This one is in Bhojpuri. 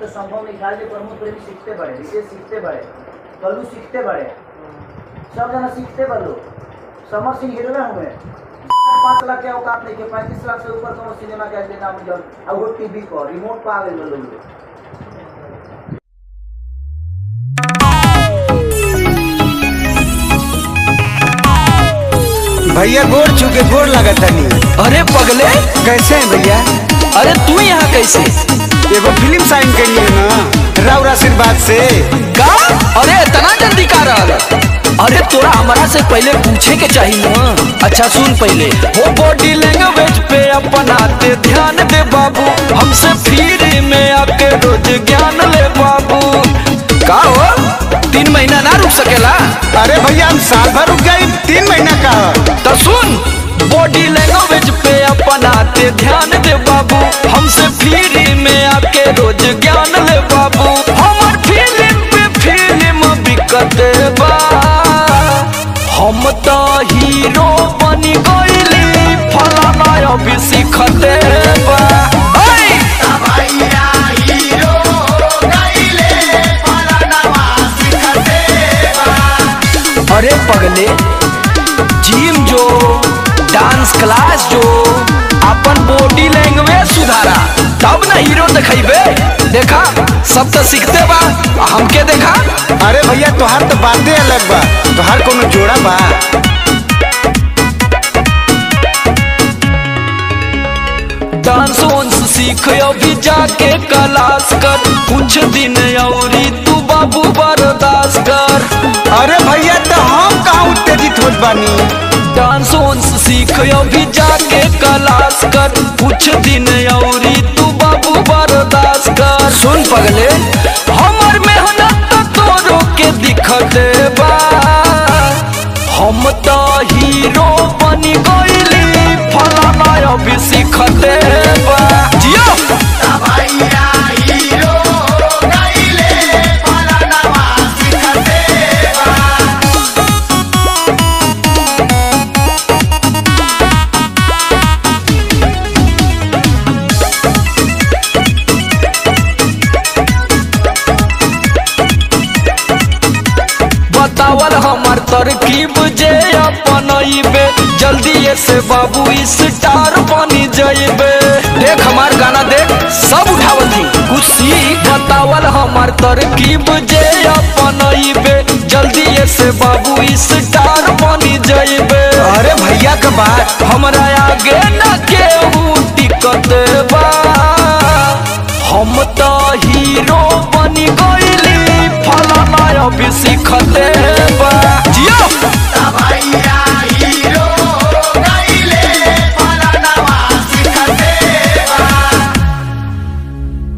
तो संभव नहीं खाल जे प्रमोद प्रेमी सीखते बड़े रितेश सीखते बड़े कल्लू सीखते बड़े सब जना सीखते बा लोग समर सिंह हीरो हुए पाँच लाख के औकात नहीं के पैंतीस लाख से ऊपर कौन सिनेमा के आज नाम जल अब वो टीवी पर रिमोट पर आ गए लोग भैया गोड़ चुके गोड़ लगत तनी अरे पगले कैसे हैं भैया अरे तू यहाँ कैसे एगो फिल्म साइन करिए ना राउर आशीर्वाद से का अरे इतना जल्दी का रहा अरे तोरा हमारा से पहले पूछे के चाहिए ना अच्छा सुन पहले हो बॉडी लैंग्वेज पे अपनाते ध्यान दे बाबू हमसे फ्री में आके रोज ज्ञान ले बाबू का हो तीन महीना ना रुक सकेला अरे भैया हम साल भर रुक गए तीन महीना का तो सुन बॉडी लैंग्वेज पे अपनाते ध्यान दे बाबू हमसे फ्री में आके रोज ज्ञान ले बाबू हमार फिल्म पे फिल्म बिकत बा हम तो हीरो बनी गईली फलाना अभी सीखते बा ओए! अरे पगले जिम जो डांस क्लास जो अपन बॉडी लैंग्वेज सुधारा तब ना हीरो दिखेबे देखा सब तो सीखते बा आ हमके देखा अरे भैया तोहार तो बातें अलग बा तोहार कोनो जोड़ा बा डांस वांस सीख अभी जाके क्लास कर कुछ दिन औरी तू बाबू बर्दाश्त कर अरे भैया तो हम कहाँ उत्तेजित होत बानी डांस वांस सीख अभी जाके क्लास कर कुछ दिन औरी तू बाबू बर्दाश्त कर सुन पगले हमर मेहनत तो तोरो के दिखत बा हम तो हीरो बनी गईली फलाना अभी सीखत बा जियो बतावल हमार तरकीब जे अपनइबे जल्दी से बाबू स्टार बनी जइबे देख हमार गाना देख सब उठावल थी कुछ सीख बतावल हमार तरकीब जे अपनइबे जल्दी से बाबू स्टार बनी जइबे अरे भैया का बात हमरा आगे न केहू टिकत बा हम तो हीरो बनी गईली फलाना अभी सीखते